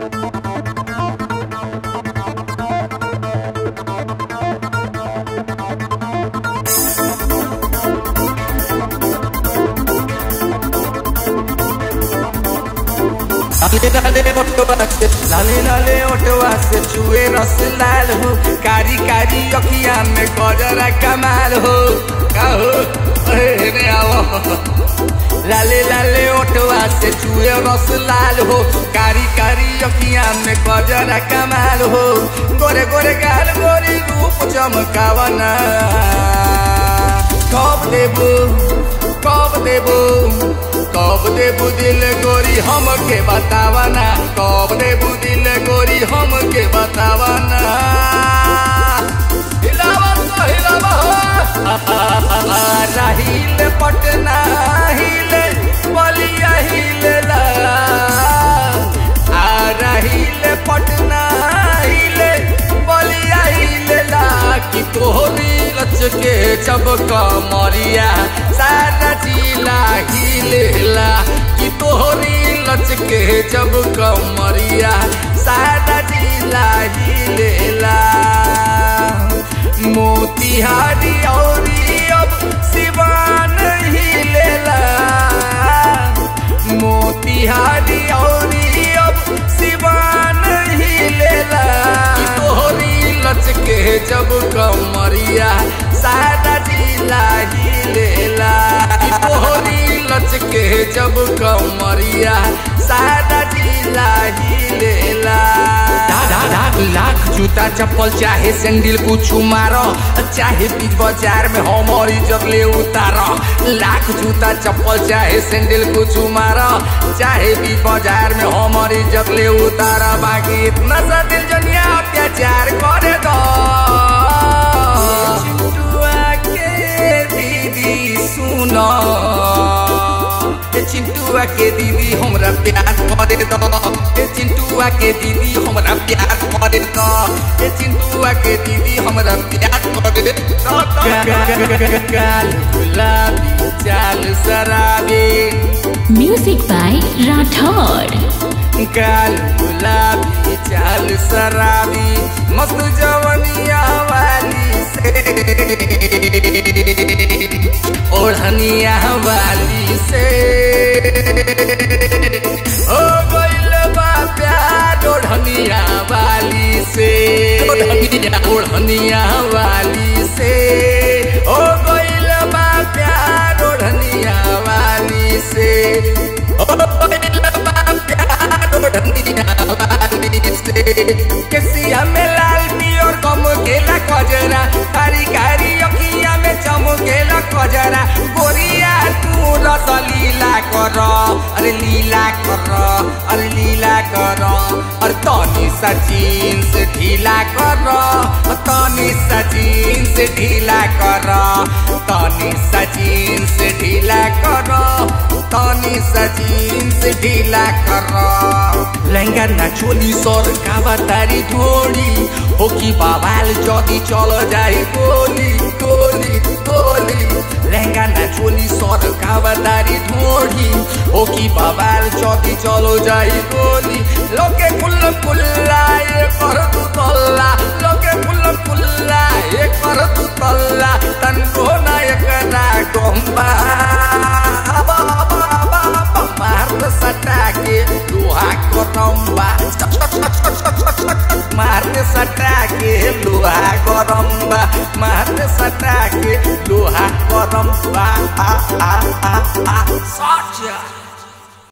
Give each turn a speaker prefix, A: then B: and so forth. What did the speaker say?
A: लाले लाले ओटवा से लाले लाले ओटवा से चुए रस लाल हो कारी कारी अखिया में गजरा कमाल हो का हो अरे रे आओ लाले लाले ओटवा से चुए रस लाल हो कारी कारी अखिया में गजरा कमाल हो गोरे गोरे गाल गोरी रूप चमकावना कब देबू कब देबू कब देबू दिल गोरी हमके बतावना कब देबू दिल गोरी हमके बतावना हिलावा तो हिलावा हो राहिल पटना हिले बलिया हिलला आ राहिल पटना हिले बलिया हिलला कि तोहरी लचके जब कमरिया सारा जिला हिलेला कि तोहरी लचके जब कमरिया सारा जिला हिलेला मोतिहारी औरी अब सिवान हिलेला मोतिहारी औरी अब सिवान हिलेला कि तोहरी लचके जब कमरिया सारा जिला हिलेला कि तोहरी लचके जब कमरिया सारा जिला हिलेला लाख लाख जूता चप्पल चाहे सैंडल कुछ मारो चाहे बीच बाजार में हमारी इज्जत ले उतारो लाख जूता चप्पल चाहे सैंडल कुछ मारो चाहे बीच बाजार में हमारी इज्जत ले उतारो बाकी इतना सा दिल जनिया अत्याचार करे दो चिंटुआ के दीदी सुनो ए चिंटुआ के दीदी हमरा प्यार करे दो ए चिंटुआ के दीदी हमरा प्यार करे दो ए चिंटुआ के दीदी हमरा प्यार करे दो काल गुलाबी चाल शराबी
B: Music by Rathod.
A: काल गुलाबी चाल शराबी मस्त जवनिया वाली से ओढ़निया वाली से ओ गइल बा प्यार ओढ़निया वाली से ओढ़निया ओढ़निया वाली से ओ गइल बा प्यार ओढ़निया वाली से ओ गइल बा प्यार ओढ़निया वाली से केसिया में लाल पियर गम गेला कजरा कारी कारी अखिया में चमकेला कजरा गोरिया तू रस लीला कर अरे लीला कर अरे लीला कर और तनी सा जीन्स ढीला कर तनी सा जीन्स ढीला कर तनी सा जीन्स ढीला कर तनी सा जीन्स ढीला कर लहंगा ना चोली सर कावा तारी ढोड़ी हो कि बाबाल जदी चल जाई गोली गोली गोली लहंगा ना चोली सर कावा तारी ढोड़ी हो कि बाबाल जदी चलो जाई गोली लोके कुल कुल्ला ये कर तू तल्ला लोके कुल कुल्ला ये कर तू तल्ला तन को ना एकरा गोम्बा मार सटा के लोहा करम्बा मारने सटा के लोहा करम्बा मारने सटा के लोहा करम्बा आ आ आ आ सच